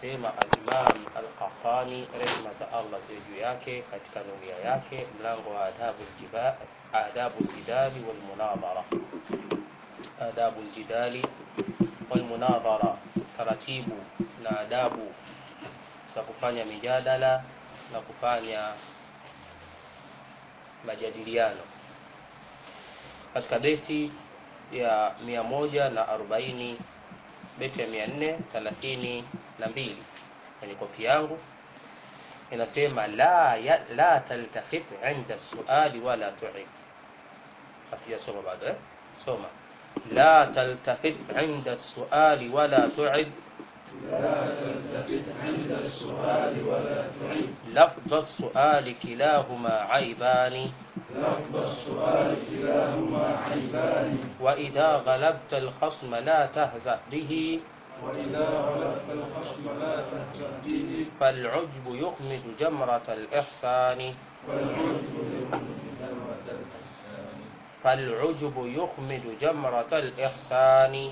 anasema al-Imam al-Qahtani rehma za Allah ziwe juu yake katika nuria yake mlango wa adabu al-jiba adabu al-jidali wal munadhara adabu al-jidali wal munadhara taratibu na adabu za kufanya mijadala na kufanya majadiliano katika beti ya mia moja na arobaini beti ya mia nne thelathini na mbili kwenye kopi yangu inasema la, ya, la taltafit inda suali wala tuid hatujasoma bado eh? soma la taltafit inda suali wala tuid لا تلتفت عند السؤال ولا تعد لفظ السؤال كلاهما عيبان لفظ السؤال كلاهما عيبان وإذا غلبت الخصم لا تهزأ به وإذا غلبت الخصم لا تهزأ به فالعجب يخمد جمرة الإحسان والعجب يخمد جمرة الإحسان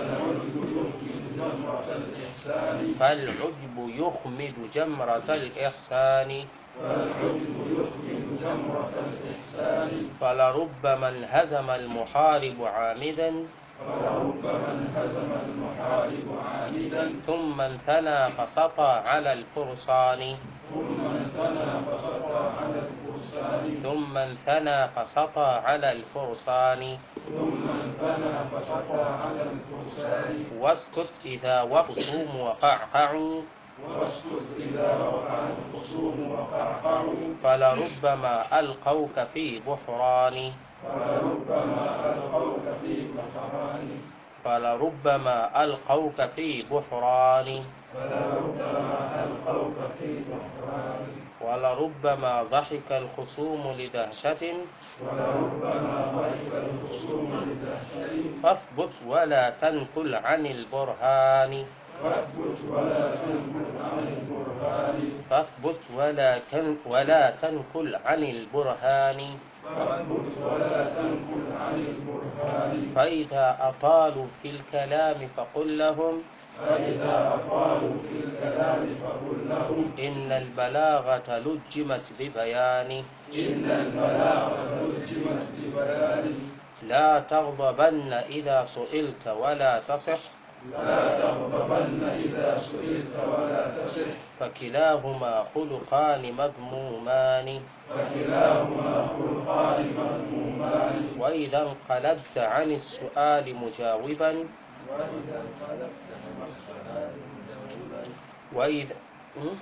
فالعجب يخمد جمرة الإحسان فالعجب يخمد جمرة الإحسان فالعجب يخمد جمرة الإحسان فالعجب يخمد جمرة الإحسان فلربما انهزم المحارب عامدا فلربما انهزم المحارب عامدا ثم انثنى فسطى على الفرسان ثم انثنى فسطى على الفرسان ثم انثنى فسطى على الفرسان ثم انثنى فسطى على الفرسان واسكت إذا وخصوم وقعقعوا واسكت إذا وقع الخصوم وقعقعوا فلربما ألقوك في بحران فلربما ألقوك في بحران فلربما ألقوك في بحران فلربما ألقوك في بحران ولربما ضحك الخصوم لدهشة ولربما ضحك الخصوم لدهشة فاثبت ولا تنكل عن البرهان فاثبت ولا تنكر عن البرهان فاثبت ولا تن ولا تنكل عن البرهان فاثبت ولا تنكر عن البرهان فإذا أطالوا في الكلام فقل لهم فإذا أطالوا في الكلام فقل لهم إن البلاغة لجمت ببيان إن البلاغة لجمت ببيان لا تغضبن إذا سئلت ولا تصح لا تغضبن إذا سئلت ولا تصح فكلاهما خلقان مذمومان فكلاهما خلقان مذمومان وإذا انقلبت عن السؤال مجاوبا وإذا انقلبت من السؤال مجاوبا وإذا م?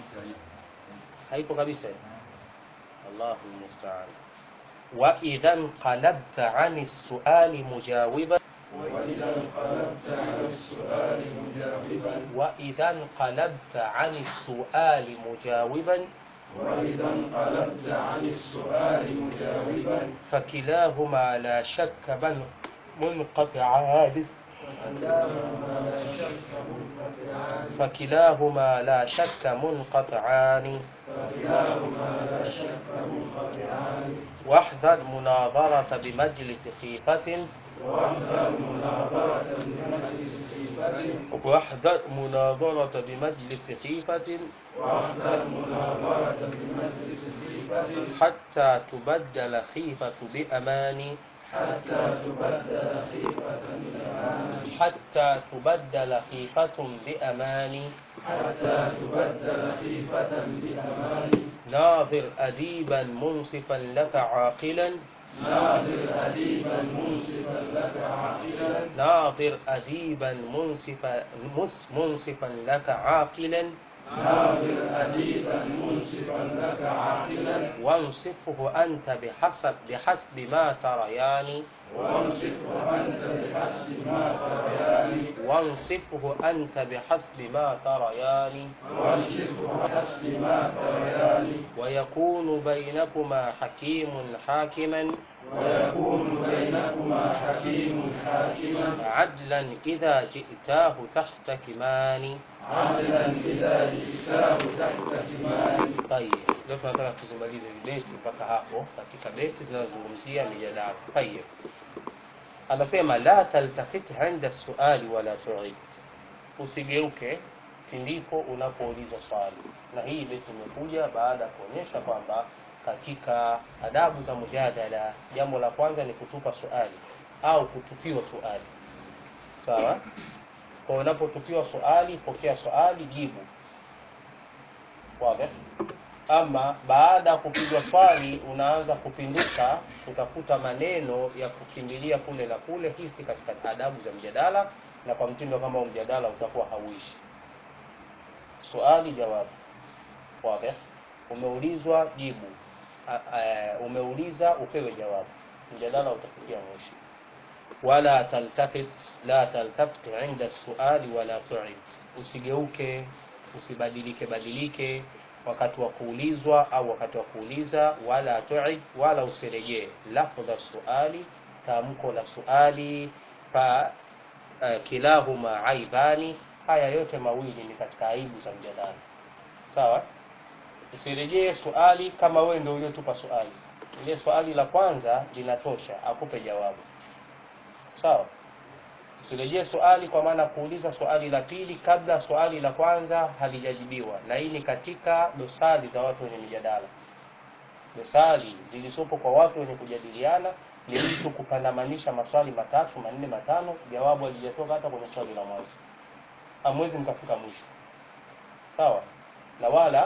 haipo kabisa Allahu musta'an wa idha inqalabta 'ani as-su'ali mujawiban وإذا انقلبت عن السؤال مجاوبا wa idha inqalabta 'ani as-su'ali mujawiban وإذا انقلبت عن السؤال مجاوبا فكلاهما لا شك من منقطعان فكلاهما لا شك منقطعان فكلاهما لا شك منقطعان فكلاهما لا شك منقطعان واحذر مناظرة بمجلس خيفة واحذر مناظرة بمجلس خيفة واحذر مناظرة بمجلس خيفة واحذر مناظرة بمجلس خيفة حتى تبدل خيفة بأمان حتى تبدل خيفة بأمان حتى تبدل خيفة بأمان حتى تبدل خيفة بأمان ناظر أديبا منصفا لك عاقلا ناظر أديبا منصفا لك عاقلا ناظر أديبا منصفا مس- منصفا لك عاقلا ناظر أديبا منصفا لك عاقلا وانصفه أنت بحسب بحسب ما تريان وانصفه أنت بحسب ما تريان وانصفه أنت بحسب ما تريان وانصفه بحسب ما تريان ويكون بينكما حكيم حاكما ويكون بينكما حكيم حاكما عدلا إذا جئتاه تحتكمان عدلا إذا جئتاه تحت كمان طيب leo tunataka tuzimalize beti mpaka hapo katika beti zinazozungumzia mijadala tayib anasema la taltafit inda suali wala tuid usigeuke pindipo unapouliza swali na hii beti imekuja baada ya kuonyesha kwamba katika adabu za mujadala jambo la kwanza ni kutupa swali au kutupiwa swali sawa kwa unapotupiwa swali pokea swali jibu wazi ama baada ya kupigwa swali unaanza kupinduka kutafuta maneno ya kukimbilia kule na kule hii si katika adabu za mjadala na kwa mtindo kama huu mjadala utakuwa hauishi swali jawabu wazi umeulizwa jibu A- a- umeuliza upewe jawabu mjadala utafikia mwisho wala taltafit la taltafit inda suali wala tuid usigeuke usibadilike badilike wakati wa kuulizwa au wakati wa kuuliza wala tuid wala usirejee lafdha suali tamko la suali fa uh, kilahuma aibani haya yote mawili ni katika aibu za mjadala sawa usirejee swali kama wewe ndio uliotupa swali ile swali la kwanza linatosha akupe jawabu sawa usirejee swali kwa maana kuuliza swali la pili kabla swali la kwanza halijajibiwa na hii ni katika dosari za watu wenye mijadala dosari zilizopo kwa watu wenye kujadiliana ni mtu kupandamanisha maswali matatu manne matano jawabu halijatoka hata kwenye swali la mwanzo hamwezi mkafika mwisho sawa na wala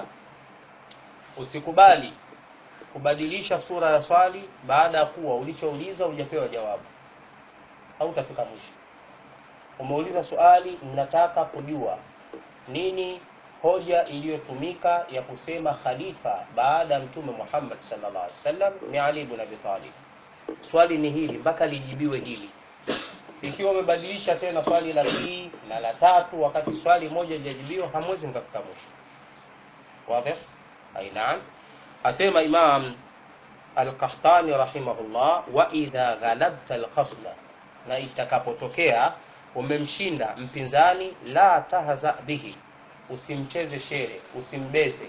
usikubali kubadilisha sura ya swali baada ya kuwa ulichouliza hujapewa jawabu hautafika mwisho umeuliza swali nataka kujua nini hoja iliyotumika ya kusema khalifa baada ya mtume Muhammad sallallahu alaihi wasallam ni Ali ibn Abi Talib swali ni hili mpaka lijibiwe hili ikiwa umebadilisha tena swali la pili na la tatu wakati swali moja lijajibiwa hamwezi mkafika mwisho wazi ai naam asema imam al-Qahtani rahimahullah wa idha ghalabta al-khasma na itakapotokea umemshinda mpinzani la tahza bihi usimcheze shere usimbeze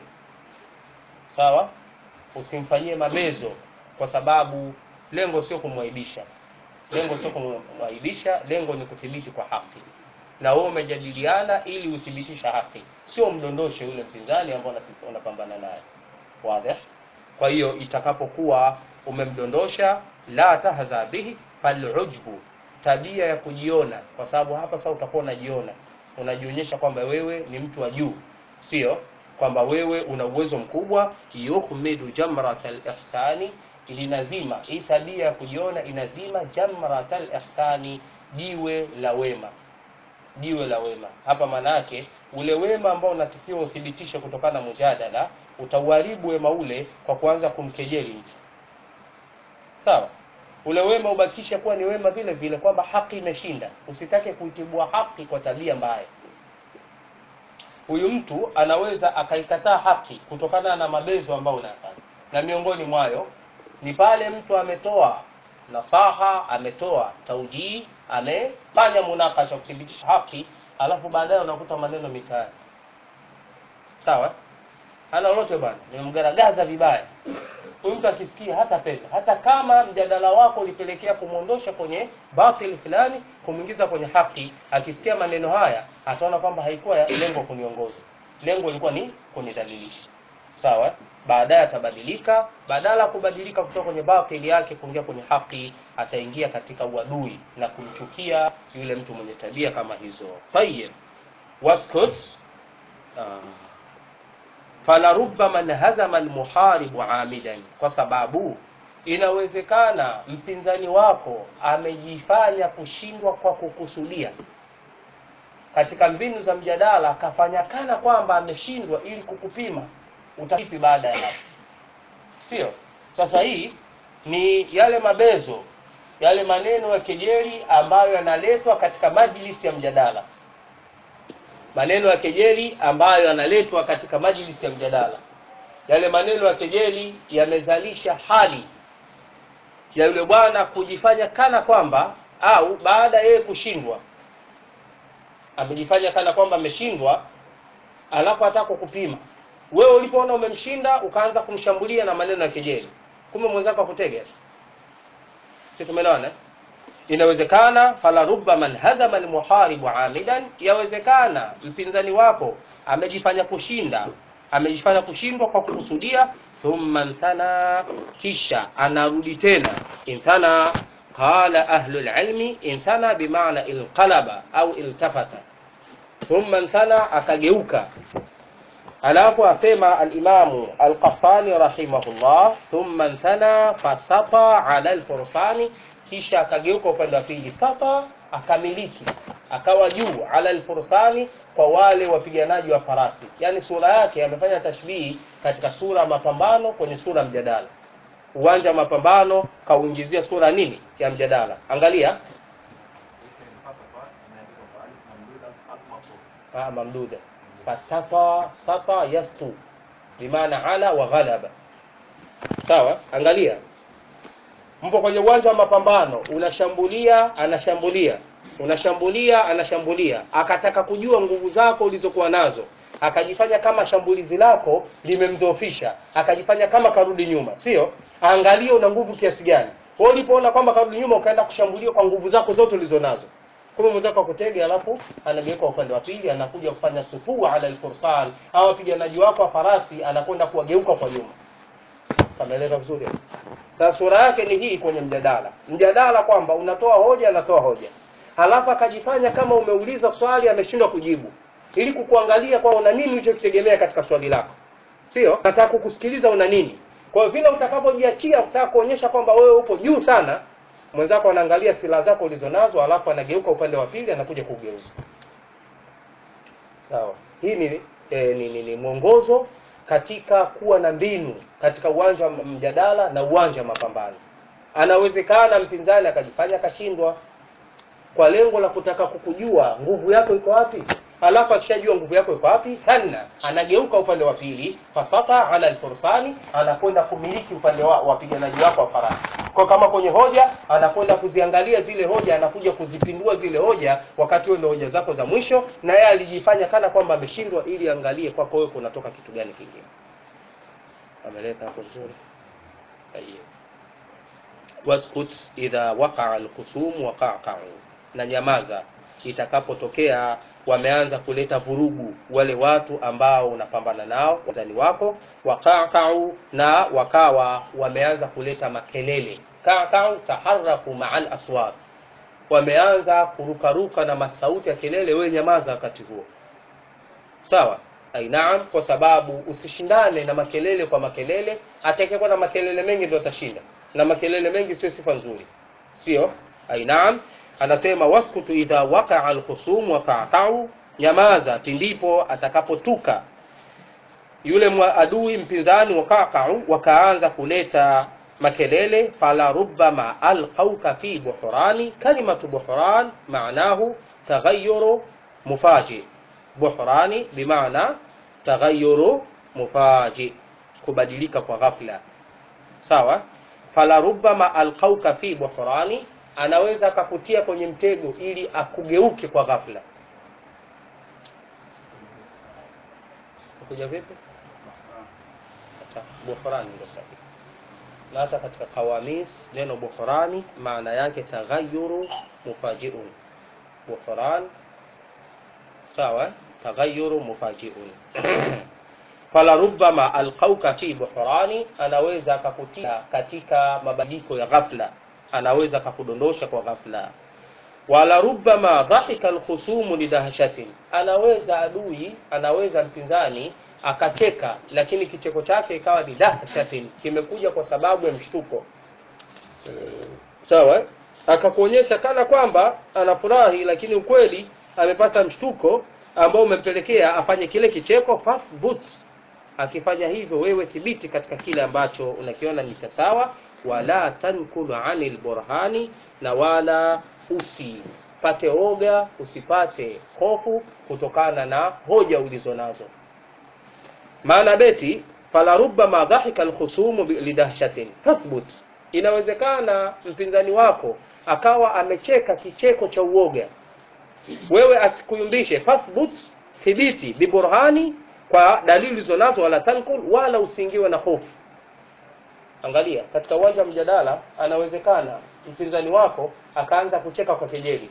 sawa usimfanyie mabezo kwa sababu lengo sio kumwaibisha lengo sio kumwaibisha lengo ni kuthibiti kwa haki na wewe umejadiliana ili uthibitisha haki sio mdondoshe yule mpinzani ambao unapi- unapambana naye wazi kwa hiyo itakapokuwa umemdondosha la tahza bihi falujbu tabia ya kujiona kwa sababu hapa sasa utakuwa unajiona unajionyesha kwamba wewe ni mtu wa juu sio kwamba wewe una uwezo mkubwa yuhmidu jamrat al-ihsani linazima hii tabia ya kujiona inazima jamrat al-ihsani jiwe la wema jiwe la wema hapa maana yake ule wema ambao unatakiwa uthibitishe kutokana na mujadala utauharibu wema ule kwa kuanza kumkejeli mtu sawa ule wema ubakisha kuwa ni wema vile vile kwamba haki imeshinda usitake kuitibua haki kwa tabia mbaya huyu mtu anaweza akaikataa haki kutokana na mabezo ambayo unayafanya na miongoni mwayo ni pale mtu ametoa nasaha ametoa taujii amefanya munakasha kuthibitisha haki alafu baadaye unakuta maneno mitaani sawa hana lolote bwana nimemgaragaza vibaya huyu mtu akisikia hata penda hata kama mjadala wako ulipelekea kumwondosha kwenye batil fulani kumwingiza kwenye haki akisikia maneno haya ataona kwamba haikuwa ya- lengo kuniongoza lengo lilikuwa ni kunidhalilisha sawa baadaye atabadilika badala ya kubadilika kutoka kwenye batili yake kuingia kwenye haki ataingia katika uadui na kumchukia yule mtu mwenye tabia kama hizo tayib waskut ah falarubama nhazama almuharibu amidan kwa sababu inawezekana mpinzani wako amejifanya kushindwa kwa kukusudia katika mbinu za mjadala akafanya kana kwamba ameshindwa ili kukupima utakipi baada ya hapo sio sasa hii ni yale mabezo yale maneno ya kejeli ambayo yanaletwa katika majlisi ya mjadala maneno ya kejeli ambayo yanaletwa katika majlisi ya mjadala yale maneno ya kejeli yamezalisha hali ya yule bwana kujifanya kana kwamba au baada ya yeye kushindwa amejifanya kana kwamba ameshindwa alafu hataka kupima wewe ulipoona umemshinda ukaanza kumshambulia na maneno ya kejeli kumbe mwenzako akutega si tumeelewana eh? inawezekana fala rubba man hazama almuharibu amidan yawezekana mpinzani wako amejifanya kushinda amejifanya kushindwa kwa kukusudia thumma nthana kisha anarudi tena inthana qala ahlu lilmi inthana bimaana inqalaba au iltafata thumma nthana akageuka alafu asema alimamu alqahtani rahimahullah thumma nthana fasata ala alfursani kisha akageuka upande wa pili sata akamiliki akawa juu ala alfursani kwa wale wapiganaji wa farasi yaani sura yake amefanya tashbihi katika sura ya mapambano kwenye sura ya mjadala uwanja wa mapambano kauingizia sura nini ya mjadala angalia ah, mamduda fasata sata yastu bimaana ala wa ghalaba sawa angalia mpo kwenye uwanja wa mapambano unashambulia anashambulia unashambulia anashambulia akataka kujua nguvu zako ulizokuwa nazo akajifanya kama shambulizi lako limemdhoofisha akajifanya kama karudi nyuma sio angalia una nguvu kiasi gani wewe ulipoona kwamba karudi nyuma ukaenda kushambulia kwa nguvu zako zote ulizonazo kumbe mwenzako akutega alafu anageuka upande wa pili anakuja kufanya sufua ala alfursan au wapiganaji wako wa farasi anakwenda kuwageuka kwa nyuma kameeleka vizuri sasa sura yake ni hii kwenye mjadala mjadala kwamba unatoa hoja anatoa hoja halafu akajifanya kama umeuliza swali ameshindwa kujibu ili kukuangalia kwa una nini ulichokitegemea katika swali lako sio nataka kukusikiliza una nini kwa hiyo vile utakapojiachia utaka kuonyesha kwamba wewe upo juu sana mwenzako anaangalia silaha zako ulizonazo alafu anageuka upande wa pili anakuja kugeuza sawa hii ni, eh, ni, ni, ni mwongozo katika kuwa na mbinu katika uwanja wa mjadala na uwanja wa mapambano anawezekana mpinzani akajifanya akashindwa kwa lengo la kutaka kukujua nguvu yako iko wapi alafu akishajua nguvu yako iko wapi thanna anageuka upande wa pili fasata ala alfursani anakwenda kumiliki upande wa wapiganaji wako wa farasi kwa kama kwenye hoja anakwenda kuziangalia zile hoja anakuja kuzipindua zile hoja wakati huo ndio hoja zako za mwisho na yeye alijifanya kana kwamba ameshindwa ili angalie kwako wewe kunatoka kitu gani kingine ameleka hapo vizuri Tayyib. waskut idha waqa'a alkhusum waqa'u na nyamaza itakapotokea wameanza kuleta vurugu wale watu ambao unapambana nao wazani wako waqa'u na wakawa wameanza kuleta makelele qa'u taharaku ma'al aswat wameanza kurukaruka na masauti ya kelele wewe nyamaza wakati huo sawa ainaam kwa sababu usishindane na makelele kwa makelele atakayekuwa na makelele mengi ndio atashinda na makelele mengi sio sifa nzuri sio ainaam anasema waskutu idha wakaa alkhusum waqa'u nyamaza pindipo atakapotuka yule mwa adui mpinzani waqa'u wakaanza kuleta makelele fala rubbama alqauka fi buhrani kalimatu buhran maanahu taghayyuru mufaji buhrani bimaana taghayyuru mufaji kubadilika kwa ghafla sawa fala rubbama alqauka fi buhrani anaweza akakutia kwenye mtego ili akugeuke kwa ghafla kuja vipi buhrani ndio sahihi na hata katika qawamis neno buhrani maana yake taghayyuru mufajiun buhran sawa taghayyuru mufajiun fala rubbama alqauka fi buhrani anaweza akakutia katika mabadiliko ya ghafla anaweza akakudondosha kwa ghafla wala rubbama dhahika alkhusumu lidahshatin anaweza adui anaweza mpinzani akacheka lakini kicheko chake ikawa ni dahshatin kimekuja kwa sababu ya mshtuko sawa akakuonyesha kana kwamba anafurahi lakini ukweli amepata mshtuko ambao umempelekea afanye kile kicheko fathbut akifanya hivyo wewe thibiti katika kile ambacho unakiona ni sawa wala tankulu anil burhani na wala usipate oga usipate hofu kutokana na hoja ulizo nazo maana beti fala rubbama dhahika alkhusumu lidahshatin tathbut inawezekana mpinzani wako akawa amecheka kicheko cha uoga wewe asikuyumbishe fathbut thibiti biburhani kwa dalili ulizonazo wala tankul wala usiingiwe na hofu angalia katika uwanja wa mjadala anawezekana mpinzani wako akaanza kucheka kwa kejeli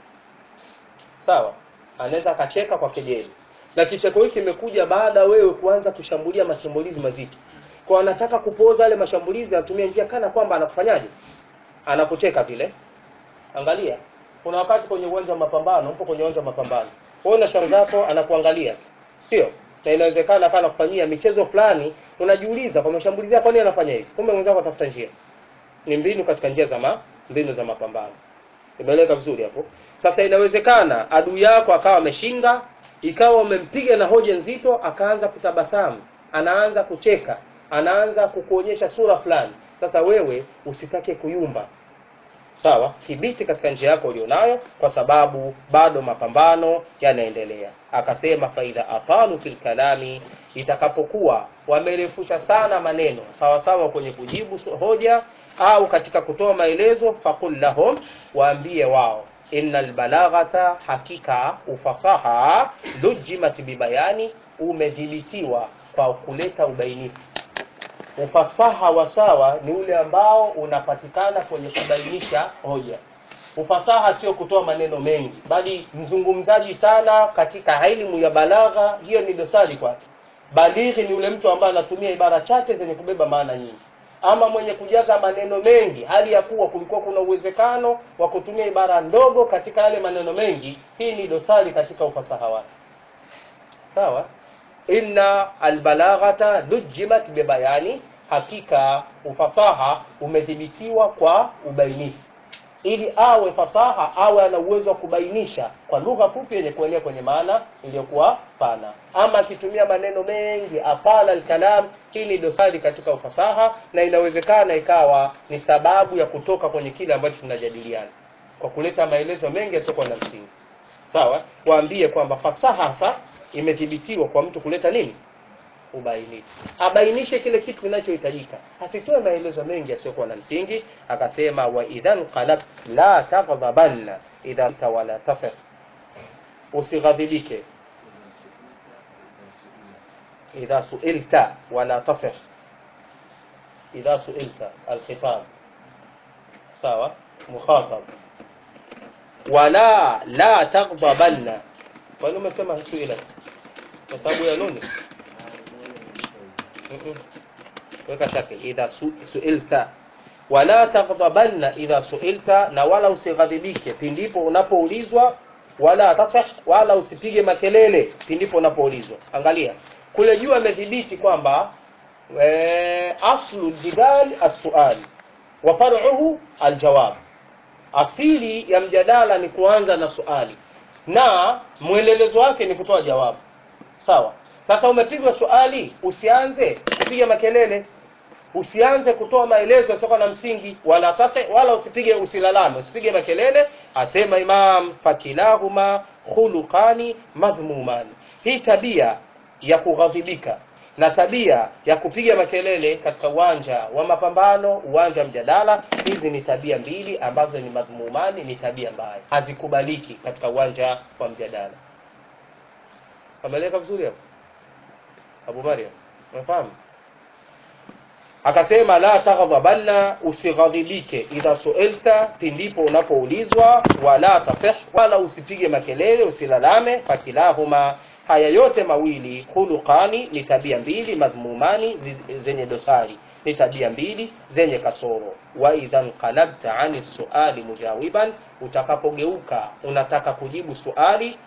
sawa anaweza akacheka kwa kejeli na kicheko hiki kimekuja baada wewe kuanza kushambulia mashambulizi mazito kwa anataka kupoza yale mashambulizi anatumia njia kana kwamba anakufanyaje anakucheka vile angalia kuna wakati kwenye uwanja wa mapambano upo kwenye uwanja wa mapambano wewe na shauri zako anakuangalia sio na inawezekana kana kufanyia michezo fulani unajiuliza kwa mashambulizi yako nini anafanya hivi kumbe mwenzako atafuta njia ni mbinu katika njia za ma, mbinu za mapambano imeeleweka vizuri hapo sasa inawezekana adui yako akawa ameshinda ikawa umempiga na hoja nzito akaanza kutabasamu anaanza kucheka anaanza kukuonyesha sura fulani sasa wewe usitake kuyumba sawa thibiti katika njia yako ulionayo kwa sababu bado mapambano yanaendelea akasema faidha atalu fil kalami itakapokuwa wamerefusha sana maneno sawa sawa kwenye kujibu hoja au katika kutoa maelezo faqul lahum waambie wao innal balaghata hakika ufasaha lujimat bibayani umedhibitiwa kwa kuleta ubainifu ufasaha wa sawa ni ule ambao unapatikana kwenye kubainisha hoja ufasaha sio kutoa maneno mengi bali mzungumzaji sana katika elimu ya balagha hiyo ni dosari kwake balighi ni ule mtu ambaye anatumia ibara chache zenye kubeba maana nyingi ama mwenye kujaza maneno mengi hali ya kuwa kulikuwa kuna uwezekano wa kutumia ibara ndogo katika yale maneno mengi hii ni dosari katika ufasaha wake sawa inna albalaghata lujimat bibayani hakika ufasaha umedhibitiwa kwa ubainifu ili awe fasaha awe ana uwezo wa kubainisha kwa lugha fupi yenye kuelea kwenye maana iliyokuwa pana ama akitumia maneno mengi afala alkalam hii ni dosari katika ufasaha na inawezekana ikawa ni sababu ya kutoka kwenye kile ambacho tunajadiliana kwa kuleta maelezo mengi yasiokuwa na msingi sawa waambie kwamba fasaha hasa imedhibitiwa kwa mtu kuleta nini ubainifu abainishe kile kitu kinachohitajika asitoe maelezo mengi yasiyokuwa na msingi akasema wa idhan qalab la taghdhabanna idha wala tasir usighadhibike idha suilta wala tasir idha suilta alkhitab sawa mukhatab wala la taghdhabanna kwa nini umesema suilat kwa sababu ya nuni weka shakil idha su, suilta wala taghdhabanna idha suilta na wala usighadhibike pindipo unapoulizwa wala tasah wala usipige makelele pindipo unapoulizwa angalia kule juu amedhibiti kwamba e, aslu jidal as-su'al wa far'uhu al-jawab asili ya mjadala ni kuanza na suali na mwendelezo wake ni kutoa jawabu sawa sasa umepigwa swali usianze kupiga makelele usianze kutoa maelezo yasiyokuwa na msingi wala tase, wala usipige usilalame usipige makelele asema imam fakilahuma khuluqani madhmumani hii tabia ya kughadhibika na tabia ya kupiga makelele katika uwanja wa mapambano uwanja wa mjadala hizi ni tabia mbili ambazo ni madhmumani ni tabia mbaya hazikubaliki katika uwanja wa mjadala ameleka vizuri hapo Abu Maryam unafahamu akasema la taghdhabanna usighadhibike idha suilta pindipo unapoulizwa wala tasih wala usipige makelele usilalame fakilahuma haya yote mawili khuluqani ni tabia mbili madhmumani zenye dosari ni tabia mbili zenye kasoro wa idha nqalabta ani suali mujawiban utakapogeuka unataka kujibu suali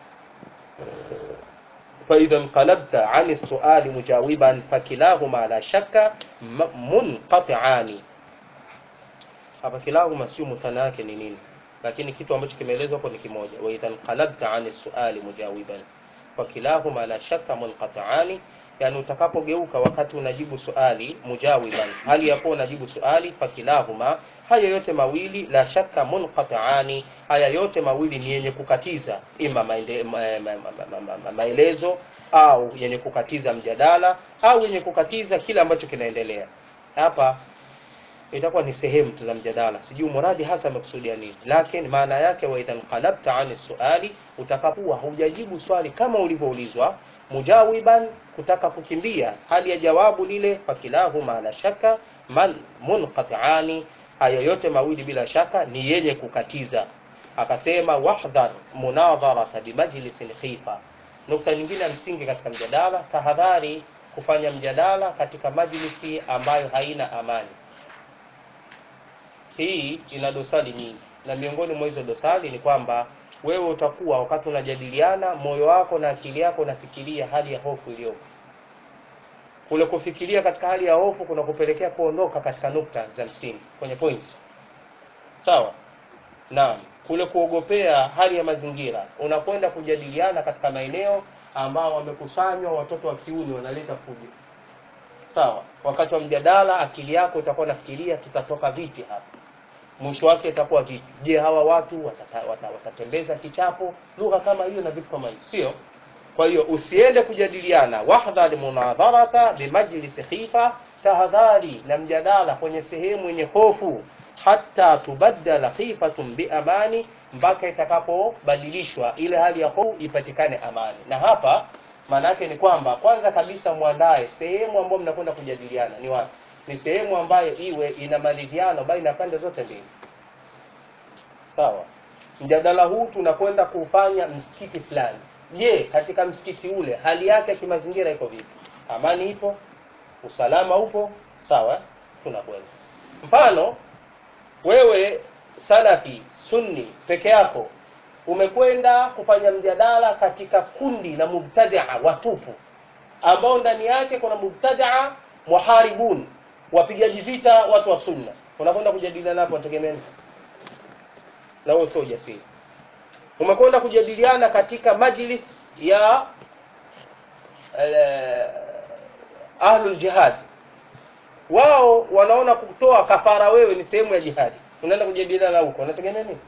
فإذا انقلبت عن السؤال مجاوبا فكلاهما لا شك منقطعان hapa kilahuma sio muthana yake ni nini lakini kitu ambacho kimeelezwa hapo ni kimoja wa idha qalabta an suali mujawiban fa kilahuma la shakka munqata'ani yani utakapogeuka wakati unajibu suali mujawiban hali yapo unajibu suali fa kilahuma haya yote mawili la shakka munqata'ani haya yote mawili ni yenye kukatiza ima maende, ma, ma, ma, ma, ma, ma, maelezo au yenye kukatiza mjadala au yenye kukatiza kile ambacho kinaendelea hapa itakuwa ni sehemu tu za mjadala sijui muradi hasa amekusudia nini lakini maana yake wa idhan qalabta ani suali utakapokuwa hujajibu swali kama ulivyoulizwa mujawiban kutaka kukimbia hali ya jawabu lile fakilahuma la shaka man munqati'ani hayo yote mawili bila shaka ni yenye kukatiza akasema wahdhar munadharata bimajlisin khifa nukta nyingine ya msingi katika mjadala tahadhari kufanya mjadala katika majlisi ambayo haina amani hii ina dosari nyingi na miongoni mwa hizo dosari ni kwamba wewe utakuwa wakati unajadiliana moyo wako na akili yako unafikiria hali ya hofu iliyopo kule kufikiria katika hali ya hofu kuna kupelekea kuondoka katika nukta za msingi kwenye point sawa naam kule kuogopea hali ya mazingira unakwenda kujadiliana katika maeneo ambao wamekusanywa watoto wa kiume wanaleta fujo sawa wakati wa mjadala akili yako itakuwa nafikiria tutatoka vipi hapa mwisho wake itakuwa vipi je hawa watu watata, wata, watatembeza kichapo lugha kama hiyo na vitu kama hivyo sio kwa hiyo usiende kujadiliana wahdhar munadharata bimajlisi khifa tahadhari na mjadala kwenye sehemu yenye hofu hata tubaddala khifatun biamani mpaka itakapobadilishwa ile hali ya hofu ipatikane amani na hapa maana yake ni kwamba kwanza kabisa mwandae sehemu ambayo mnakwenda kujadiliana ni wapi ni sehemu ambayo iwe ina maridhiano baina ya pande zote mbili sawa mjadala huu tunakwenda kufanya msikiti fulani je katika msikiti ule hali yake ya kimazingira iko vipi amani ipo usalama upo sawa tunakwenda mfano wewe salafi sunni peke yako umekwenda kufanya mjadala katika kundi la mubtadia watupu ambao ndani yake kuna mubtadia muharibun wapigaji vita watu wa sunna unakwenda kujadiliana hapo wategemea na huo sio ujasiri umekwenda kujadiliana katika majlis ya uh, ahlul jihad wao wanaona kutoa kafara wewe ni sehemu ya jihadi unaenda kujadiliana huko unategemea nini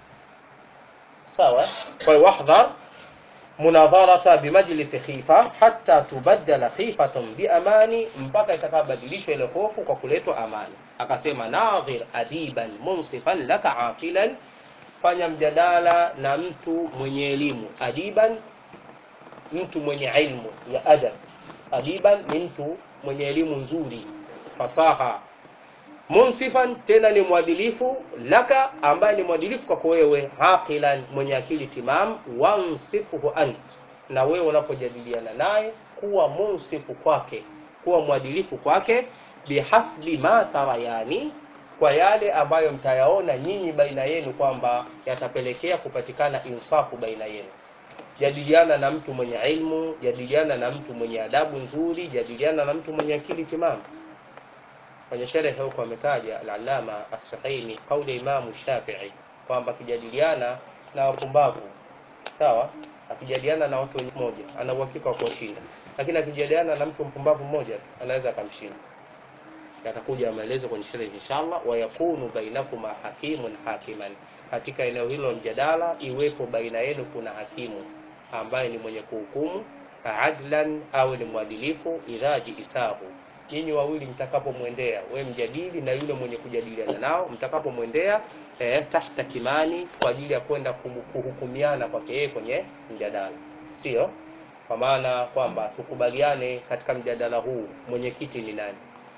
sawa kwa hiyo wahdhar munadharata bimajlisi khifa hatta tubaddala khifatan biamani mpaka itakabadilishwa ile hofu kwa kuletwa amani akasema nadhir adiban munsifan laka aqilan fanya mjadala na mtu mwenye elimu adiban mtu mwenye ilmu ya adab adiban ni mtu mwenye elimu nzuri fasaha munsifan tena ni mwadilifu laka ambaye ni mwadilifu kwako wewe aqilan mwenye akili timam wansifuhu ant na wewe unapojadiliana naye kuwa munsifu kwake kuwa mwadilifu kwake bihasbi ma tarayani kwa yale ambayo mtayaona nyinyi baina yenu kwamba yatapelekea kupatikana insafu baina yenu jadiliana na mtu mwenye ilmu jadiliana na mtu mwenye adabu nzuri jadiliana na mtu mwenye akili timamu kwenye sherehe huko ametaja al-Allama as-Suhaimi kauli ya Imamu Shafi'i kwamba akijadiliana na wapumbavu sawa akijadiliana na watu wenye moja ana uhakika wa kuwashinda lakini akijadiliana na mtu mpumbavu mmoja anaweza akamshinda yatakuja maelezo kwenye sherehe inshallah wa yakunu bainakuma hakimun hakiman katika eneo hilo mjadala iwepo baina yenu kuna hakimu ambaye ni mwenye kuhukumu adlan au ni mwadilifu idha jiitahu nyinyi wawili mtakapomwendea we mjadili na yule mwenye kujadiliana nao mtakapomwendea eh, tahta kimani kwa ajili ya kwenda kuhukumiana kwake yeye kwenye mjadala sio kwa maana kwamba tukubaliane katika mjadala huu mwenyekiti ni nani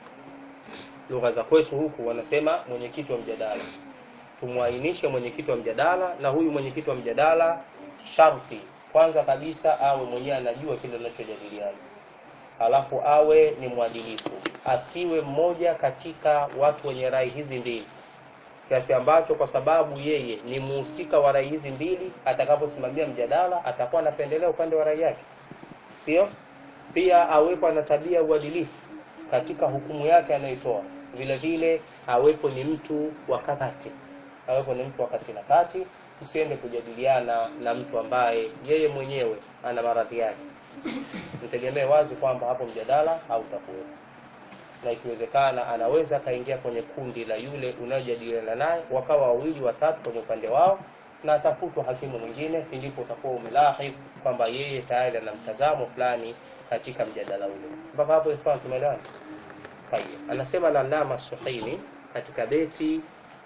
lugha za kwetu huku wanasema mwenyekiti wa mjadala tumwainishe mwenyekiti wa mjadala na huyu mwenyekiti wa mjadala sharti kwanza kabisa awe mwenyewe anajua kile anachojadiliana halafu awe ni mwadilifu asiwe mmoja katika watu wenye rai hizi mbili kiasi ambacho kwa sababu yeye ni muhusika wa rai hizi mbili atakaposimamia mjadala atakuwa anapendelea upande wa rai yake sio pia awepo ana tabia uadilifu katika hukumu yake anayoitoa vile vile awepo ni mtu wa kati awepo ni mtu wa kati na kati usiende kujadiliana na mtu ambaye yeye mwenyewe ana maradhi yake mtegemee wazi kwamba hapo mjadala hautakuwepo na ikiwezekana anaweza akaingia kwenye kundi la yule unayojadiliana naye wakawa wawili watatu kwenye upande wao na atafutwa hakimu mwingine ndipo utakuwa umelahi kwamba yeye tayari ana mtazamo fulani katika mjadala ule mpaka hapo ifahamu tumeelewana tayeb anasema na Allama Suhaimi katika beti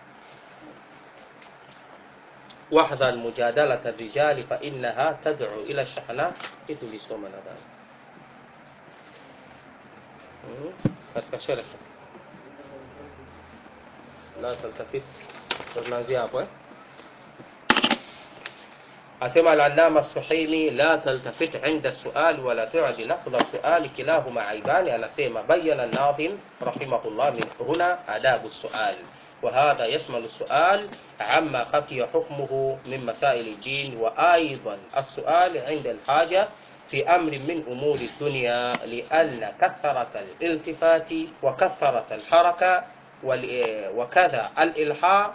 wahdhar mujadalata rijali fa innaha tad'u ila shahna kitu lisoma nadhani hmm. katika sharh la taltafit tunaanzia hapo eh asema al-allama as-suhaimi la taltafit 'inda as-su'al wa la tu'di lafdh as-su'al kilahuma aibani anasema bayyana an-nadhim rahimahullah min huna adabu as-su'al وهذا يشمل السؤال عما خفي حكمه من مسائل الدين وأيضا السؤال عند الحاجة في أمر من أمور الدنيا لأن كثرة الالتفات وكثرة الحركة وكذا الإلحاح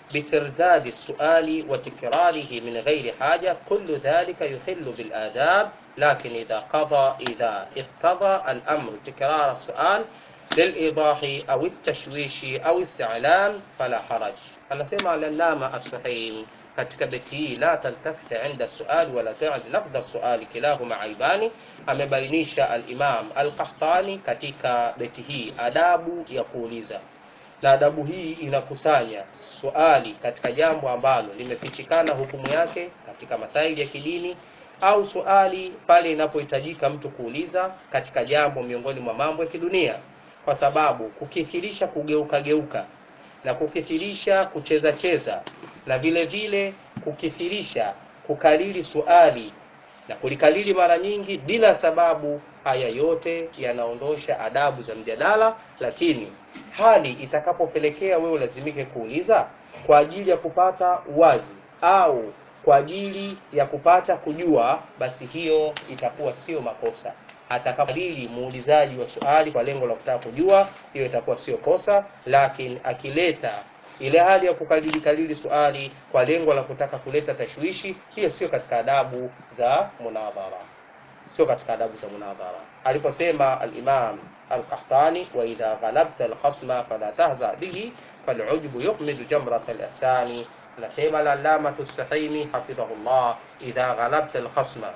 بترداد السؤال وتكراره من غير حاجة كل ذلك يخل بالآداب لكن إذا قضى إذا اقتضى الأمر تكرار السؤال للإيضاح أو التشويش أو استعلام فلا حرج anasema al-allama as-suhaimi katika beti hii la taltafit inda suali wala tu'd lafdha suali kilahuma aibani amebainisha al-imam al-qahtani katika beti hii adabu ya kuuliza na adabu hii inakusanya swali katika jambo ambalo limefichikana hukumu yake katika masaili ya kidini au swali pale inapohitajika mtu kuuliza katika jambo miongoni mwa mambo ya kidunia kwa sababu kukithirisha kugeuka geuka na kukithirisha kucheza cheza na vile vile kukithirisha kukariri suali na kulikariri mara nyingi bila sababu haya yote yanaondosha adabu za mjadala lakini hali itakapopelekea wewe ulazimike kuuliza kwa ajili ya kupata uwazi au kwa ajili ya kupata kujua basi hiyo itakuwa sio makosa atakapokariri muulizaji wa swali kwa lengo la kutaka kujua hiyo itakuwa sio kosa lakini akileta ile hali ya kukariri kariri swali kwa lengo la kutaka kuleta tashwishi hiyo sio katika adabu za munadhara sio katika adabu za munadhara aliposema al-Imam al-Qahtani wa idha ghalabta al-khasma fala tahza bihi fal'ujbu yuqmidu jamrat al-ihsani nasema al-allama as-Suhaimi hafidhahullah idha ghalabta al-khasma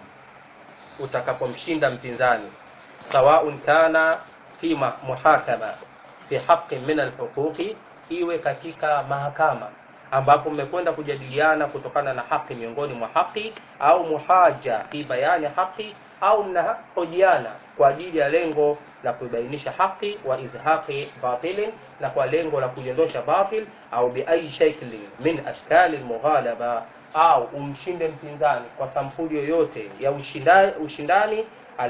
utakapomshinda mpinzani sawaun kana fi muhakama fi haqqin min al-huquqi iwe katika mahakama ambapo mmekwenda kujadiliana kutokana na haki miongoni mwa haki au muhaja fi bayani haki au mnahojiana kwa ajili ya lengo la kubainisha haki wa izhaqi batilin na kwa lengo la kuiondosha batil au biayi shaklin min ashkali almughalaba au umshinde mpinzani kwa sampuli yoyote ya ushindani, ushindani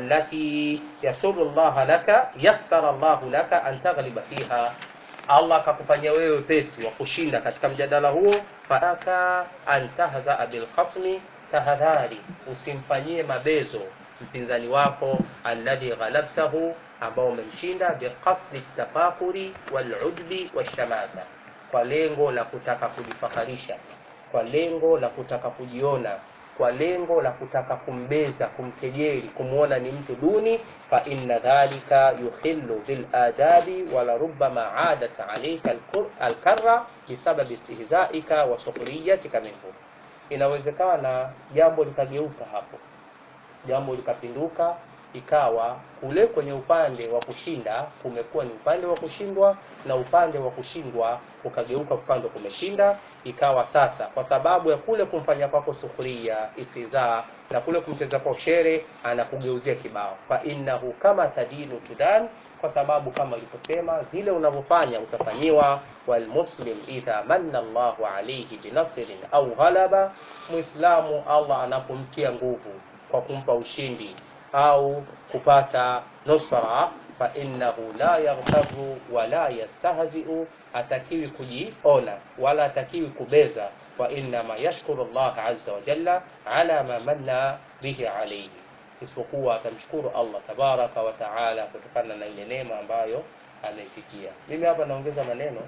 allati yasuru Allah laka yassara Allah laka an taghliba fiha Allah akakufanyia wewe wepesi wa kushinda katika mjadala huo fataka an tahzaa bil khasmi tahadhari usimfanyie mabezo mpinzani wako alladhi ghalabtahu ambao umemshinda biqasdi tafakuri walujbi washamata kwa lengo la kutaka kujifakharisha kwa lengo la kutaka kujiona kwa lengo la kutaka kumbeza kumkejeli kumwona ni mtu duni fa inna dhalika yukhillu bil adabi wala rubbama adat alayka alkarra bisababi istihzaika wa sukhriyatika minhu inawezekana jambo likageuka hapo jambo likapinduka ikawa kule kwenye upande wa kushinda kumekuwa ni upande wa kushindwa na upande wa kushindwa ukageuka upande kumeshinda ikawa sasa kwa sababu ya kule kumfanya kwako sukhria isizaa na kule kumcheza kwa shere anakugeuzia kibao fa innahu kama tadinu tudan kwa sababu kama ilivyosema vile unavyofanya utafanyiwa walmuslim idha manna Allahu alayhi binasrin au ghalaba muislamu Allah anapomtia nguvu kwa kumpa ushindi au kupata nusra fa innahu la yaghtaru wala yastahzi'u atakiwi kujiona wala atakiwi kubeza wa innama yashkuru Allah azza wa jalla ala ma manna bihi alayhi isipokuwa atamshukuru Allah tabaraka wa taala kutokana na ile neema ambayo ameifikia mimi hapa naongeza maneno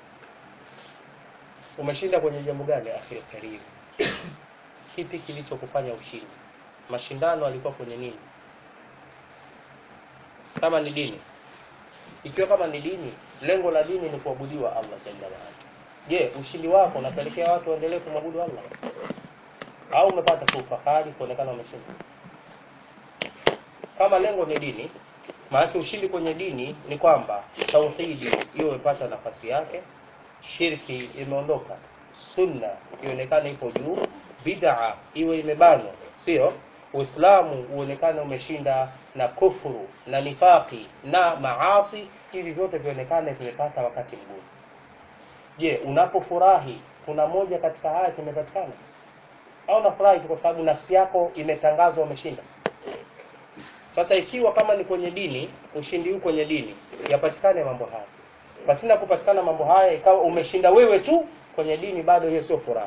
umeshinda kwenye jambo gani akhi karim kipi kilichokufanya ushindi mashindano alikuwa kwenye nini kama ni dini ikiwa kama ni dini lengo la dini ni kuabudiwa Allah jalla waala je ushindi wako unapelekea watu waendelee kumwabudu Allah au umepata tu fahari kuonekana umeshinda kama lengo ni dini maana ushindi kwenye dini ni kwamba tauhidi hiyo imepata nafasi yake shirki imeondoka sunna ionekane ipo juu bid'a iwe imebanwa sio uislamu uonekane umeshinda na kufuru na nifaki na maasi hivi vyote vionekane vimepata wakati mgumu je unapofurahi kuna moja katika haya kimepatikana au unafurahi tu kwa sababu nafsi yako imetangazwa umeshinda sasa ikiwa kama ni kwenye dini ushindi huu kwenye dini yapatikane mambo haya pasina kupatikana mambo haya ikawa umeshinda wewe tu kwenye dini bado hiyo sio furaha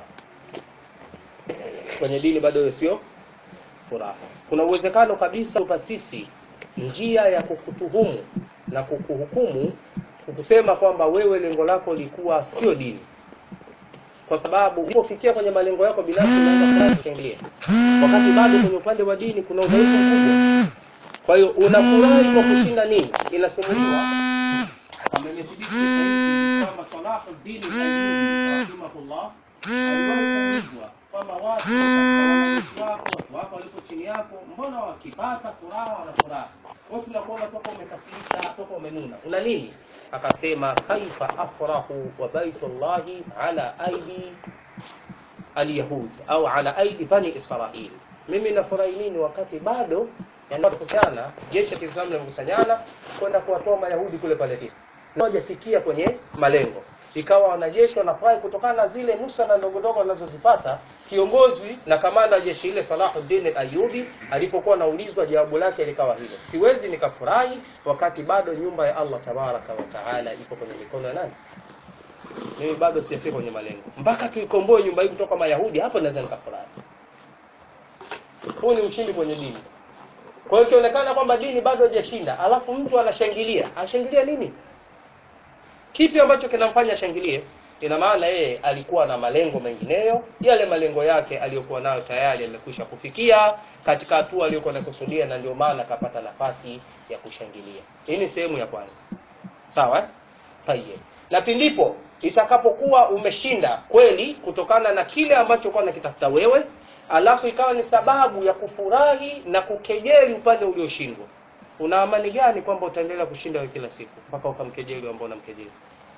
kwenye dini bado hiyo sio furaha kuna uwezekano kabisa kwa sisi njia ya kukutuhumu na kukuhukumu kukusema kwamba wewe lengo lako likuwa sio dini kwa sababu ulipofikia kwenye malengo yako binafsi unaanza furahi kushangilia wakati bado kwenye upande wa dini kuna udhaifu mkubwa kwa hiyo unafurahi kwa kushinda nini inasimuliwa kama imethibiti sahihi kwamba Salahuddin Ayyubi rahimahullah aliwahi kuulizwa kwamba watu katika wanajeshi wako watu wako walipo chini yako mbona wakipata furaha wana furaha wewe tunakuona toka umekasirika toka umenuna una nini akasema kaifa afrahu wa baitullahi ala aidi alyahud au ala aidi bani israil mimi nafurahi nini wakati bado yanakusanyana jeshi la Kiislamu linakusanyana kwenda kuwatoa mayahudi kule Palestina hawajafikia kwenye malengo ikawa wanajeshi wanafurahi kutokana na zile nusra ndogo ndogo wanazozipata kiongozi na kamanda wa jeshi ile Salahuddin al-Ayyubi alipokuwa anaulizwa jawabu lake likawa hilo siwezi nikafurahi wakati bado nyumba ya Allah tabaraka wa taala iko kwenye mikono ya nani mimi bado sijafika kwenye malengo mpaka tuikomboe nyumba hii kutoka mayahudi hapo naweza nikafurahi huu ni ushindi kwenye dini kwa hiyo ikionekana kwamba dini bado hajashinda alafu mtu anashangilia ashangilia nini kipi ambacho kinamfanya ashangilie ina maana yeye alikuwa na malengo mengineyo yale malengo yake aliyokuwa nayo tayari yamekwisha kufikia katika hatua aliyokuwa nakusudia na ndio maana akapata nafasi ya kushangilia hii ni sehemu ya kwanza sawa eh? Tayyib. na pindipo itakapokuwa umeshinda kweli kutokana na kile ambacho kwa nakitafuta wewe alafu ikawa ni sababu ya kufurahi na kukejeli upande ulioshindwa una amani gani kwamba utaendelea kushinda wewe kila siku mpaka ukamkejeli ambao unamkejeli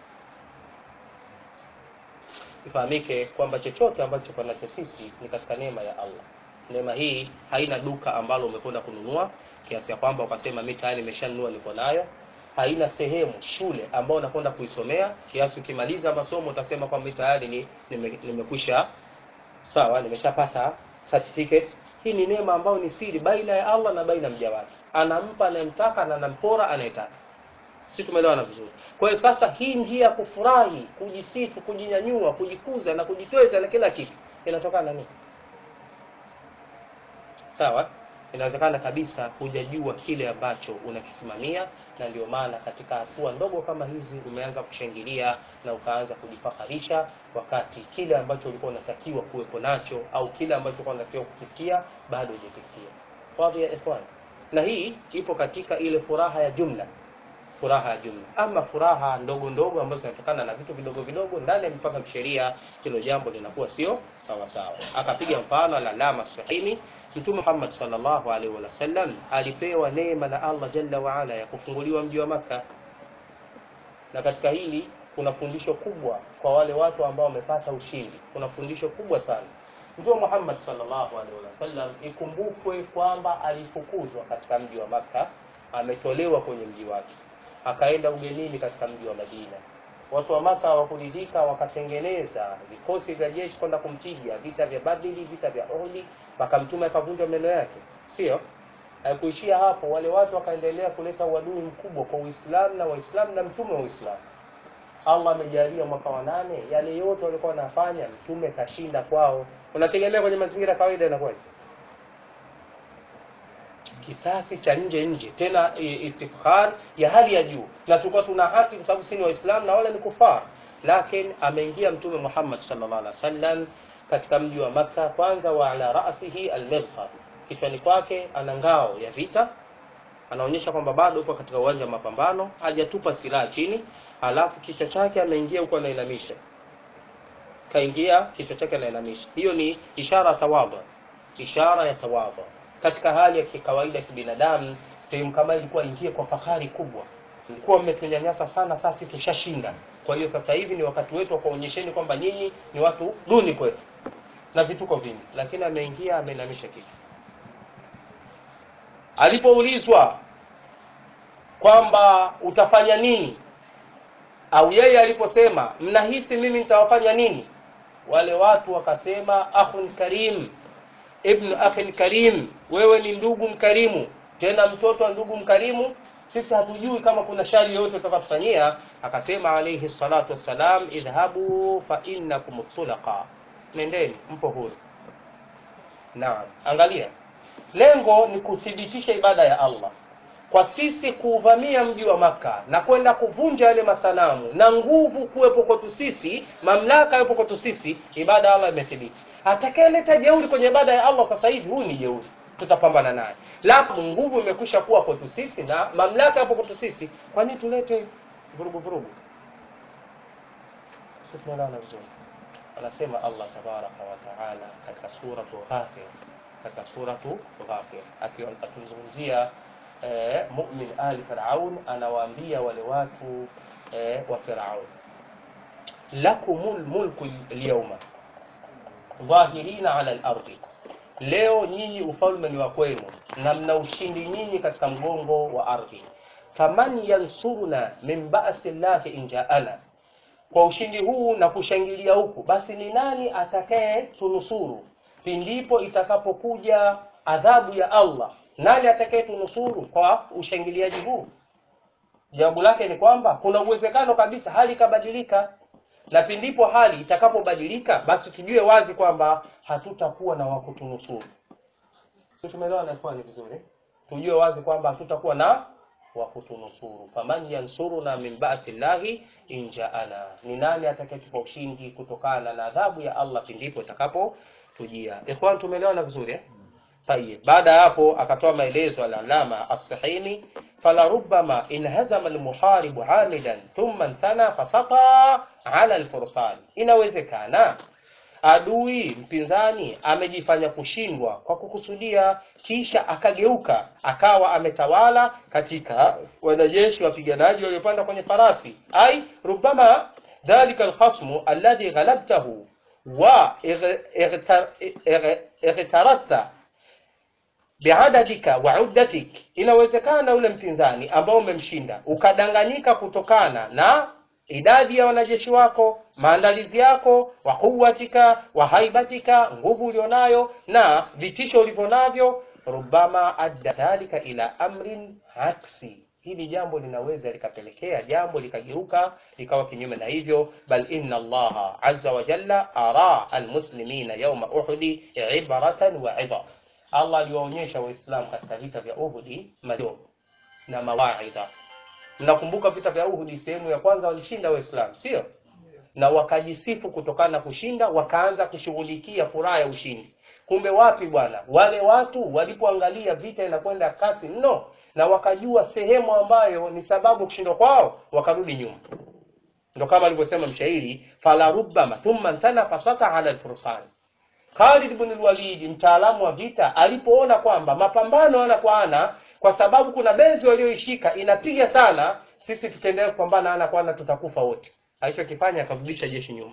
ifahamike kwamba chochote ambacho kwa nacho sisi ni katika neema ya Allah neema hii haina duka ambalo umekwenda kununua kiasi ya kwamba ukasema mimi tayari nimeshanunua niko nayo haina sehemu shule ambayo unakwenda kuisomea kiasi ukimaliza masomo utasema kwamba mimi tayari ni nime- nimekwisha sawa nimeshapata certificate hii ni neema ambayo ni siri baina ya Allah na baina ya mja wake anampa anayemtaka na anampora anayetaka si tumeelewana vizuri kwa hiyo sasa hii njia ya kufurahi kujisifu kujinyanyua kujikuza na kujitweza na kila kitu inatokana na nini sawa inawezekana kabisa hujajua kile ambacho unakisimamia na ndio maana katika hatua ndogo kama hizi umeanza kushangilia na ukaanza kujifaharisha wakati kile ambacho ulikuwa unatakiwa kuwepo nacho au kile ambacho ulikuwa unatakiwa kufikia bado hujafikia wadhi ya ikhwan na hii ipo katika ile furaha ya jumla furaha ya jumla ama furaha ndogo ndogo ambazo zinatokana na vitu vidogo vidogo ndani ya mipaka ya sheria hilo jambo linakuwa sio sawa sawa akapiga mfano al-alama sahimi mtume Muhammad sallallahu alaihi wasallam alipewa neema na Allah jalla wa ala ya kufunguliwa mji wa maka na katika hili kuna fundisho kubwa kwa wale watu ambao wamepata ushindi kuna fundisho kubwa sana Mtume Muhammad sallallahu alaihi wasallam ikumbukwe kwamba alifukuzwa katika mji wa maka ametolewa kwenye mji wake akaenda ugenini katika mji wa Madina. Watu wa Maka hawakuridhika, wakatengeneza vikosi vya jeshi kwenda kumpiga, vita vya Badili, vita vya Uhud, mpaka mtume akavunjwa meno yake, sio? Haikuishia hapo, wale watu wakaendelea kuleta uadui mkubwa kwa Uislamu na Waislamu na mtume wa Uislamu. Allah amejalia mwaka wa nane, yale yote walikuwa wanafanya, mtume kashinda kwao. Unategemea kwenye mazingira ya kawaida inakuwaje? kisasi cha nje nje tena i- istifkhar ya hali ya juu na tulikuwa tuna haki kwa sababu sisi ni waislamu na wale ni kufar lakini ameingia mtume Muhammad sallallahu alaihi wasallam katika mji wa maka kwanza wa ala ra'sihi al-mighfar kichwani kwake ana ngao ya vita anaonyesha kwamba bado uko katika uwanja wa mapambano hajatupa silaha chini alafu kichwa chake ameingia huko anainamisha kaingia kichwa chake anainamisha hiyo ni ishara ya tawadhu ishara ya tawadhu katika hali ya kikawaida kibinadamu sehemu kama hii ilikuwa ingie kwa fahari kubwa mlikuwa mmetunyanyasa sana sasa tushashinda kwa hiyo sasa hivi ni wakati wetu wa kuonyesheni kwamba nyinyi ni watu duni kwetu na vituko vingi lakini ameingia ameinamisha kichwa alipoulizwa kwamba utafanya nini au yeye aliposema mnahisi mimi nitawafanya nini wale watu wakasema akhun karim ibnu akhin karim wewe ni ndugu mkarimu tena mtoto wa ndugu mkarimu sisi hatujui kama kuna shari yoyote utakatufanyia akasema alayhi salatu wassalam idhhabu fa innakum tulaqa nendeni mpo huru naam angalia lengo ni kuthibitisha ibada ya allah kwa sisi kuuvamia mji wa maka na kwenda kuvunja yale masanamu na nguvu kuwepo kwetu sisi mamlaka yepo kwetu sisi ibada ya allah imethibiti atakayeleta jeuri kwenye ibada ya allah sasa hivi huyu ni jeuri tutapambana naye lafu nguvu imekwisha kuwa kwetu sisi na mamlaka yapo kwetu sisi kwa nini tulete vurugu vurugu Sisi tunaelewana vizuri anasema allah tabaraka wataala katika suratu ghafir katika suratu ghafir Aki- akimzungumzia eh, mumin ali firaun anawaambia wale watu eh, wa firaun lakumul mulku lyauma dhahirina ala lardi leo nyinyi ufalme ni wa kwenu na mna ushindi nyinyi katika mgongo wa ardhi faman yansuruna min basi llahi injaana kwa ushindi huu na kushangilia huku basi ni nani atakaye tunusuru pindipo itakapokuja adhabu ya allah nani atakaye tunusuru kwa ushangiliaji huu jawabu lake ni kwamba kuna uwezekano kabisa hali ikabadilika na pindipo hali itakapobadilika basi tujue wazi kwamba hatutakuwa na wakutunusuru Sisi tumeelewana ikhwani vizuri tujue wazi kwamba hatutakuwa na wakutunusuru faman yansuruna min basi llahi injaana ni nani atakayetupa ushindi kutokana na adhabu ya allah pindipo itakapotujia ikhwan tumeelewana vizuri eh? طيب baada ya hapo akatoa maelezo al-alama as-sahini falarubama inhazama al-muharibu amidan thumma inthana fasata ala al-fursan inawezekana adui mpinzani amejifanya kushindwa kwa kukusudia kisha akageuka akawa ametawala katika wanajeshi wapiganaji waliopanda kwenye farasi ai rubama dhalika alkhasmu alladhi ghalabtahu wa igtaradta biadadika wa uddatik inawezekana ule mpinzani ambao umemshinda ukadanganyika kutokana na idadi ya wanajeshi wako maandalizi yako wa quwwatika wa haibatika nguvu ulionayo na vitisho ulivyonavyo rubama adda dhalika ila amrin aksi hili jambo linaweza likapelekea jambo likageuka likawa kinyume na hivyo bal inna allaha azza wa jalla ara almuslimina yauma uhudi ibaratan wa idha allah aliwaonyesha waislamu katika vita vya uhudi mazio na mawaidha mnakumbuka vita vya uhudi sehemu ya kwanza walishinda waislamu sio na wakajisifu kutokana na kushinda wakaanza kushughulikia furaha ya ushindi kumbe wapi bwana wale watu walipoangalia vita inakwenda kasi mno na wakajua sehemu ambayo ni sababu kushindwa kwao wakarudi nyuma ndo kama alivyosema mshairi fala rubbama thumma ntana fasata ala alfursan Khalid ibn al-Walid mtaalamu wa vita alipoona kwamba mapambano ana kwa ana kwa sababu kuna bezi walioishika inapiga sana sisi tukiendelea kupambana ana kwa ana tutakufa wote alichokifanya akarudisha jeshi nyuma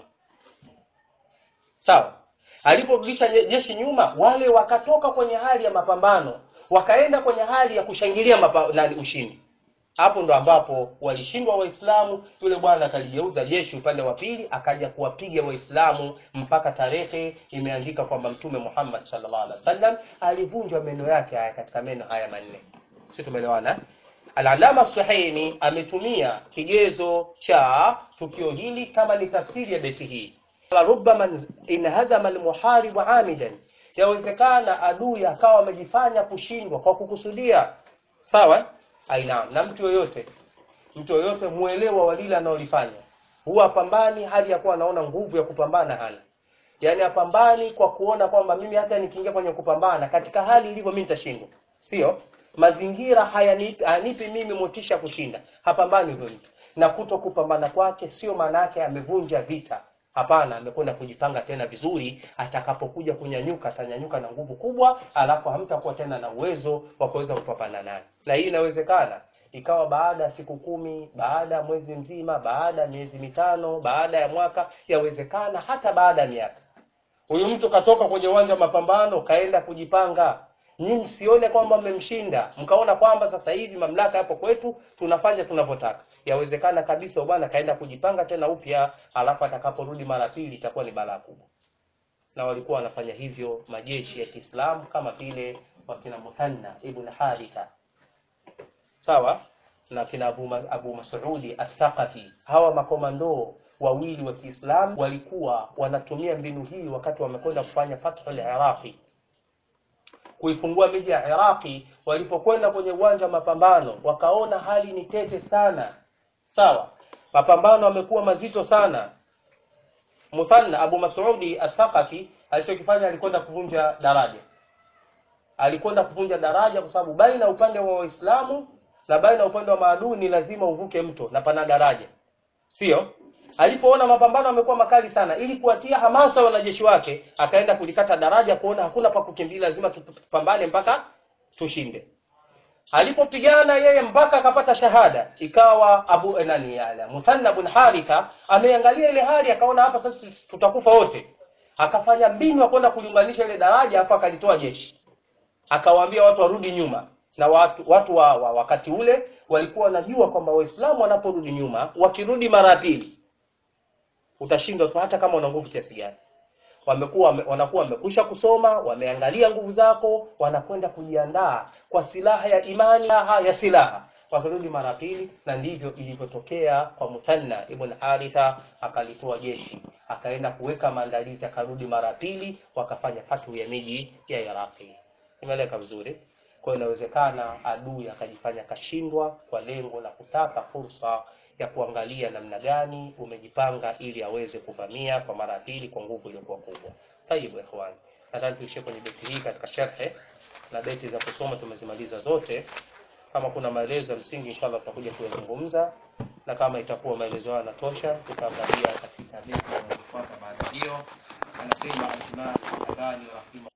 sawa aliporudisha je- jeshi nyuma wale wakatoka kwenye hali ya mapambano wakaenda kwenye hali ya kushangilia mapa, nani ushindi hapo ndo ambapo walishindwa waislamu yule bwana akaligeuza jeshi upande wa pili akaja kuwapiga waislamu mpaka tarehe imeandika kwamba mtume muhammad sallallahu alaihi wasallam alivunjwa meno yake haya katika meno haya manne si tumeelewana eh? Al-Alama Suhaini ametumia kigezo cha tukio hili kama ni tafsiri ya beti hii. Rubbama inhazama almuharibu amidan, yawezekana adui akawa amejifanya kushindwa kwa kukusudia. Sawa? eh? Aina na mtu yoyote mtu yoyote muelewa wa lile analolifanya huwa apambani hali ya kuwa anaona nguvu ya kupambana hana yaani apambani kwa kuona kwamba mimi hata nikiingia kwenye kupambana katika hali ilivyo mimi nitashindwa sio mazingira hayanipi hayanipi mimi motisha kushinda hapambani huyo mtu na kuto kupambana kwake sio maana yake amevunja vita hapana amekwenda kujipanga tena vizuri atakapokuja kunyanyuka atanyanyuka na nguvu kubwa alafu hamtakuwa tena na uwezo wa kuweza kupambana naye na hii inawezekana ikawa baada ya siku kumi baada ya mwezi mzima baada ya miezi mitano baada ya mwaka yawezekana hata baada ya miaka huyu mtu katoka kwenye uwanja wa mapambano kaenda kujipanga nyinyi msione kwamba mmemshinda mkaona kwamba sasa hivi mamlaka yapo kwetu tunafanya tunavyotaka yawezekana kabisa bwana kaenda kujipanga tena upya alafu atakaporudi mara pili itakuwa ni balaa kubwa na walikuwa wanafanya hivyo majeshi ya Kiislamu kama vile wakina Muthanna ibn Haritha sawa na kina Abu, Ma- Abu Mas'udi Athaqafi hawa makomando wawili wa Kiislamu walikuwa wanatumia mbinu hii wakati wamekwenda kufanya fathul Iraqi kuifungua miji ya Iraqi walipokwenda kwenye uwanja wa mapambano wakaona hali ni tete sana sawa mapambano yamekuwa mazito sana Muthanna Abu Mas'udi Athaqafi alichokifanya alikwenda kuvunja daraja alikwenda kuvunja daraja kwa sababu baina upande wa Waislamu na baina upande wa maadui ni lazima uvuke mto na pana daraja sio alipoona mapambano yamekuwa makali sana ili kuwatia hamasa wanajeshi wake akaenda kulikata daraja kuona hakuna pa kukimbia lazima tupambane mpaka tushinde alipopigana yeye mpaka akapata shahada ikawa abu eh, nani ala muthanna bin haritha ameangalia ile hali akaona hapa sasa tutakufa wote akafanya mbinu ya kwenda kuliunganisha ile daraja afu akalitoa jeshi akawaambia watu warudi nyuma na watu watu wa, wa wakati ule walikuwa wanajua kwamba waislamu wanaporudi nyuma wakirudi mara ya pili utashindwa tu hata kama una nguvu kiasi gani wamekuwa wame- wanakuwa wamekwisha kusoma wameangalia nguvu zako wanakwenda kujiandaa kwa silaha ya imani silaha ya silaha wakirudi mara pili na ndivyo ilivyotokea kwa muthanna ibn haritha akalitoa jeshi akaenda kuweka maandalizi akarudi mara pili wakafanya fatu ya miji ya iraqi imeeleka vizuri kwa hiyo inawezekana adui akajifanya kashindwa kwa lengo la kutaka fursa ya kuangalia namna gani umejipanga ili aweze kuvamia kwa mara ya pili kwa nguvu iliyokuwa kubwa tayib ikhwan nadhani tuishie kwenye beti hii katika sharhe na beti za kusoma tumezimaliza zote kama kuna maelezo ya msingi inshallah tutakuja kuyazungumza na kama itakuwa maelezo hayo yanatosha tutaangalia katika beti inayofuata baada hiyo anasema al-Imam Al-Albani rahimahullah